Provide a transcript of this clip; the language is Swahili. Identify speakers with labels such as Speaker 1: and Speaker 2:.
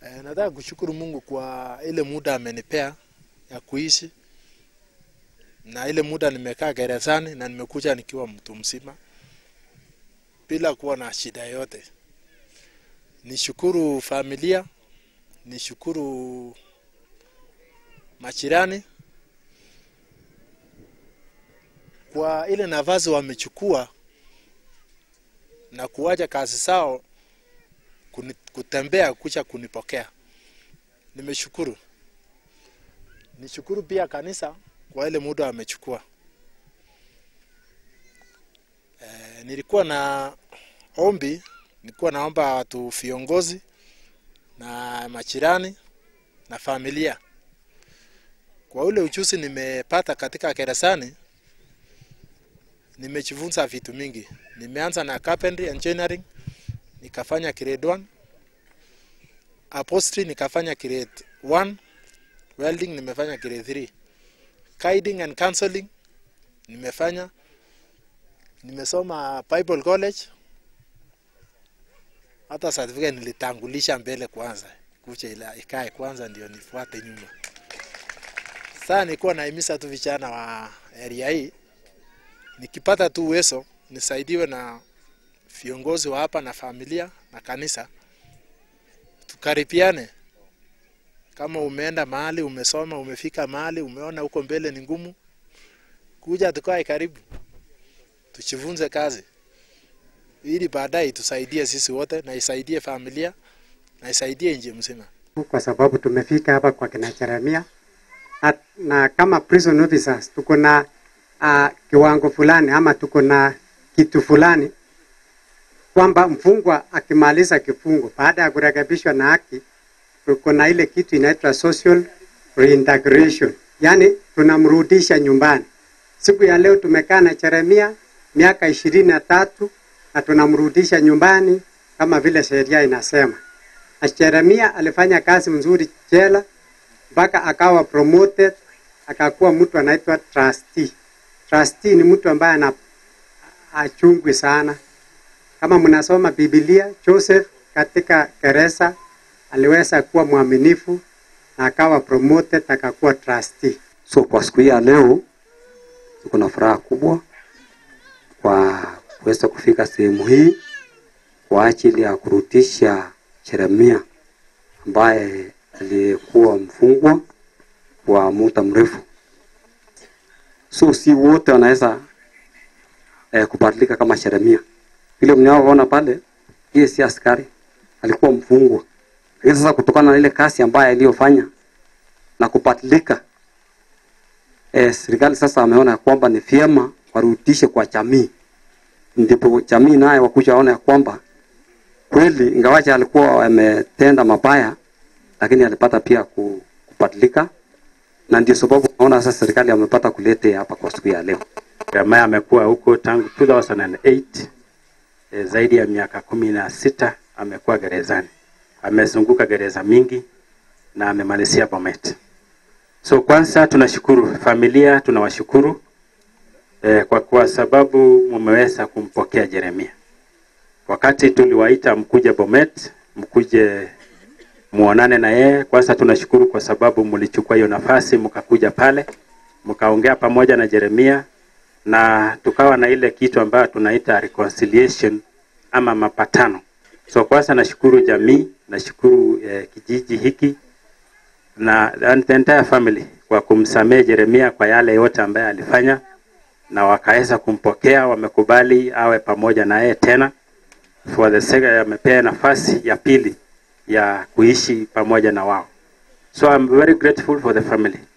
Speaker 1: E, nataka kushukuru Mungu kwa ile muda amenipea ya kuishi na ile muda nimekaa gerezani na nimekuja nikiwa mtu mzima bila kuwa na shida yote. Nishukuru familia, nishukuru majirani kwa ile nafasi wamechukua na kuwacha kazi zao kuni, kutembea kucha kunipokea. Nimeshukuru. Nishukuru pia kanisa kwa ile muda wamechukua. E, nilikuwa na ombi, nilikuwa naomba watu viongozi na majirani na familia kwa ule ujuzi nimepata katika gerezani, nimejifunza vitu mingi. Nimeanza na carpentry engineering, nikafanya grade 1 upholstery nikafanya grade 1 welding nimefanya grade 3 guiding and counseling nimefanya nimesoma bible college hata certificate nilitangulisha mbele kwanza kucha ila ikae kwanza ndio nifuate nyuma sasa nilikuwa naimisa tu vijana wa area hii nikipata tu uwezo nisaidiwe na viongozi wa hapa na familia na kanisa, tukaripiane. Kama umeenda mahali, umesoma, umefika mahali, umeona huko mbele ni ngumu, kuja tukae karibu, tujifunze kazi ili baadaye tusaidie sisi wote na isaidie familia na isaidie nchi mzima.
Speaker 2: kwa sababu tumefika hapa kwa kina Jeremia na, na kama prison officers tuko na uh, kiwango fulani ama tuko na kitu fulani kwamba mfungwa akimaliza kifungo baada ya kurekebishwa na haki, tuko na ile kitu inaitwa social reintegration, yaani tunamrudisha nyumbani. Siku ya leo tumekaa na Jeremia miaka ishirini na tatu na tunamrudisha nyumbani kama vile sheria inasema. Na Jeremia alifanya kazi mzuri jela mpaka akawa promoted, akakuwa mtu anaitwa trustee. Trustee ni mtu ambaye ana achungwi sana. Kama mnasoma Biblia, Joseph katika gereza aliweza kuwa mwaminifu na akawa promoted akakuwa trustee.
Speaker 3: So kwa siku hii ya leo tuko na furaha kubwa kwa kuweza kufika sehemu hii kwa ajili ya kurudisha Jeremia ambaye aliyekuwa mfungwa kwa muda mrefu. So si wote wanaweza eh, kubadilika kama Jeremia. Vile mnaoona pale, yeye si askari, alikuwa mfungwa. Lakini sasa kutokana na ile kazi ambayo aliyofanya na kubadilika eh, serikali sasa ameona ya kwamba ni vyema warudishe kwa jamii, ndipo jamii naye wakuja waone ya kwamba kweli ingawaje alikuwa ametenda mabaya, lakini alipata pia ku- kubadilika, na ndio sababu naona sasa serikali amepata kulete hapa kwa siku ya leo.
Speaker 4: ambaye amekuwa huko tangu 2008 e, zaidi ya miaka kumi na sita amekuwa gerezani. Amezunguka gereza mingi na amemalizia Bomet. So kwanza tunashukuru familia, tunawashukuru e, kwa, kwa sababu mumeweza kumpokea Jeremia. Wakati tuliwaita mkuje Bomet, mkuje muonane na yeye. Kwanza tunashukuru kwa sababu mlichukua hiyo nafasi mkakuja pale mkaongea pamoja na Jeremia na tukawa na ile kitu ambayo tunaita reconciliation ama mapatano. So kwanza nashukuru jamii, nashukuru eh, kijiji hiki na and the entire family kwa kumsamehe Jeremia kwa yale yote ambaye alifanya, na wakaweza kumpokea, wamekubali awe pamoja na yeye tena for the sake, amepea nafasi ya pili ya kuishi pamoja na wao. So I'm very grateful for the family.